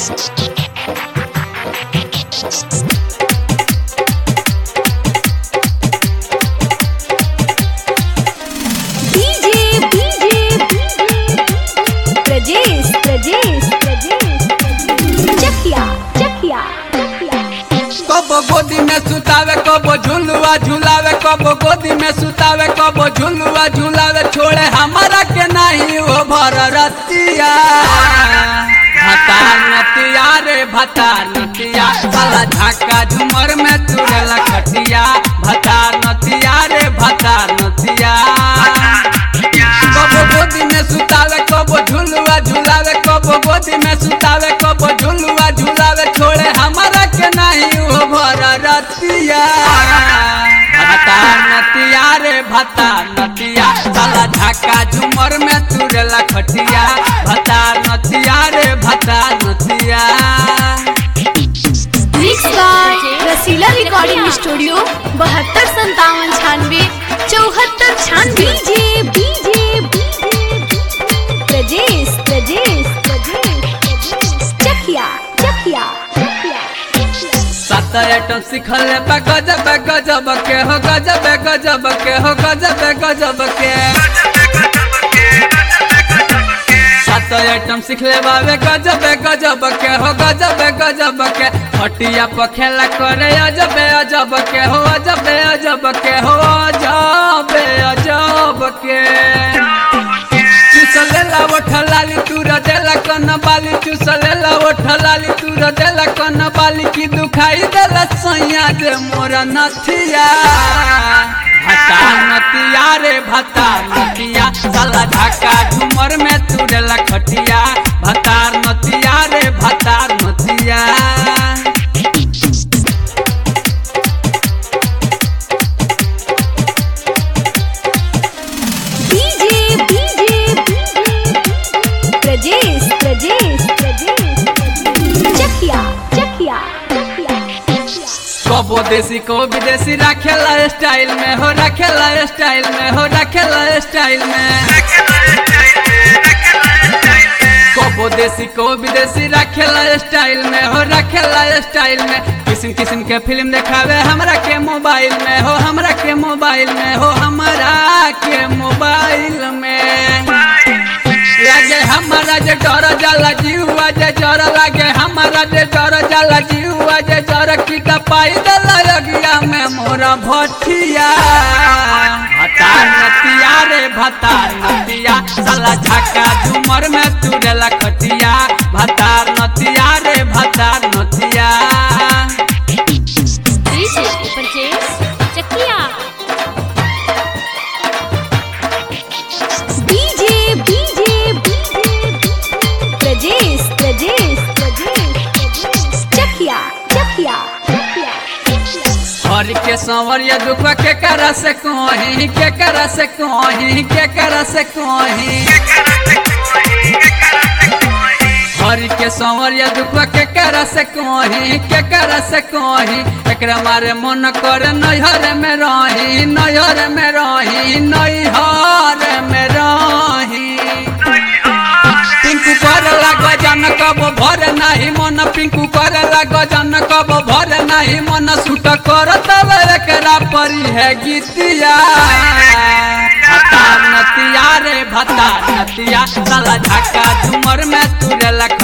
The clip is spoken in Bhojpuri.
डीजे डीजे प्रजेश प्रजेश प्रजेश चकिया चकिया कबो गोदी में सुतावे कबो झुलुआ झुलावे कबो गोदी में सुतावे कबो झुलुआ झुलावे छोड़े हमारा के नहीं वो भर रतिया भतार नतिया रे भतार नतिया साला झाका झुमर में तुरेला खटिया भतार नतिया रे भतार नतिया कबो गोदी में सुतावे कबो झुलुआ झुलावे कबो गोदी में सुतावे कबो झुलुआ झुलावे छोड़े हमारा के नहीं वो भर रतिया भतार नतिया रे भतार नतिया साला झाका झुमर में तुरेला खटिया भतार नतिया रे भतार नतिया mix by Rasila recording studio बहत्तर संतावन छानवे चौहत्तर छानवे डीजे डीजे प्रजेश प्रजेश प्रजेश चकिया चकिया सात आइटम सिखल बा गजब गजब के हो गजब गजब के हो गजब गजब के सात आइटम सिखले बावे गजब गजब के हो गजब गजब के हटिया पर खेला करे अजब अजब के हो अजब अजब के हो अजब अजब के चुसलेला ओठलाली तू रदेला कन बाली चुसलेला ओठलाली तू रदेला कन बाली की दुखाई देला सैया दे मोर नथिया भता नतिया रे भता नतिया साला ढाका झुमर में तुरेला खटिया भतार नतिया रे भतार नतिया डीजे डीजे प्रजेश प्रजेश प्रजेश चकिया चकिया कबो देसी को विदेशी रखेला स्टाइल में हो रखेला स्टाइल में हो रखेला स्टाइल में कबो देसी को विदेशी रखेला स्टाइल में हो रखेला स्टाइल में किस्म किस्म के फिल्म देखावे हमरा के मोबाइल में हो हमरा के मोबाइल में हो हमरा के मोबाइल में लागे हमारा जे डर जाला जीवा जे डर लागे हमारा जे डर जाला जीवा जे डर की पाई दला लगिया में मोरा भटिया भतार नतिया रे भतार नतिया साला झाका झुमर में तुरेला खटिया भतार नतिया रे भतार नतिया DJ Prajesh Chakiya DJ DJ Prajesh Prajesh Prajesh Chakiya Chakiya हर के संवरिया दुख के करा से कहीं के करा से कहीं के करा से कहीं हर के संवरिया दुख के करा से कहीं के करा से कहीं एकरा मारे मन कर नैहर में रही नैहर में रही नैहर में रही पिंकू कर लाग जन कब भर नाही मन पिंकू कर लाग जन कब भर नाही मन सुट कर तब एकरा परी है गीतिया भतार नतिया रे भतार नतिया साला झाका झुमर में तुरेला